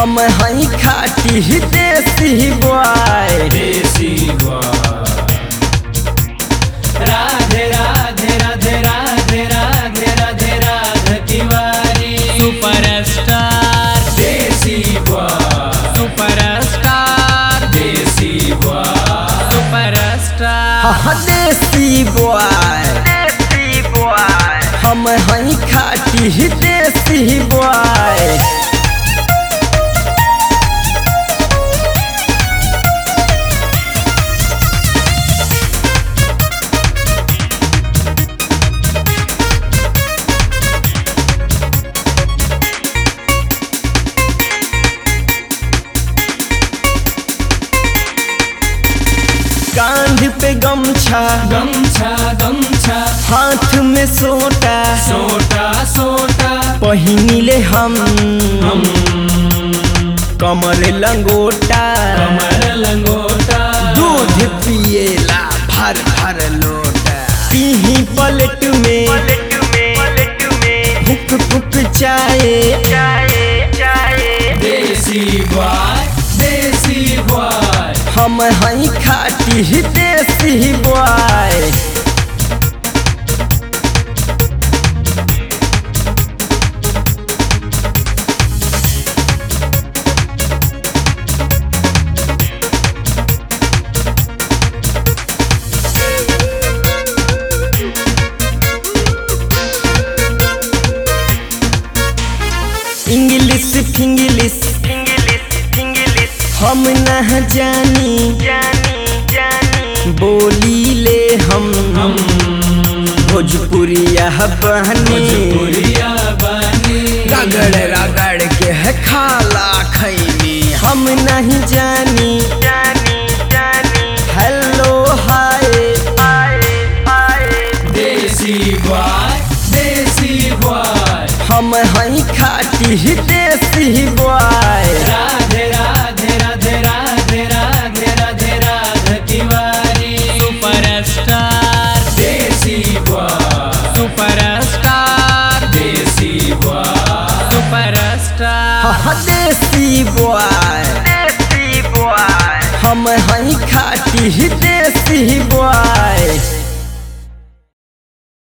हम हई खाटी desi boy desi Radhe Radhe Radhe Radhe Radhe Radhe Radhe Tiwari superstar desi superstar desi superstar हाँ देसी बॉय हम हई खाटी देसी बॉय कांध पे गमछा गमछा गमछा हाथ में सोटा सोटा सोटा पहिनिले हम हम कमर लंगोटा कमर लंगोटा दूध पिएला भर भर लोटा पीही पलट में फुक फुक चाय देसी बॉय देसी बॉय हम हई खाटी देसी बॉय इंग्लिश फिंग्लिश हम न जानी बोली ले हम हम भोजपुरिया बहनी भोजपुरिया बानी रगड़ रगड़ के है खाला खैनी हम नहीं जानी हेलो हाय देसी बॉय देसी बॉय हम हई खाटी desi boy Radhe Radhe Radhe Radhe Radhe Radhe Radhe Tiwari superstar desi boy superstar desi boy superstar हाँ देसी बॉय हम हई खाटी देसी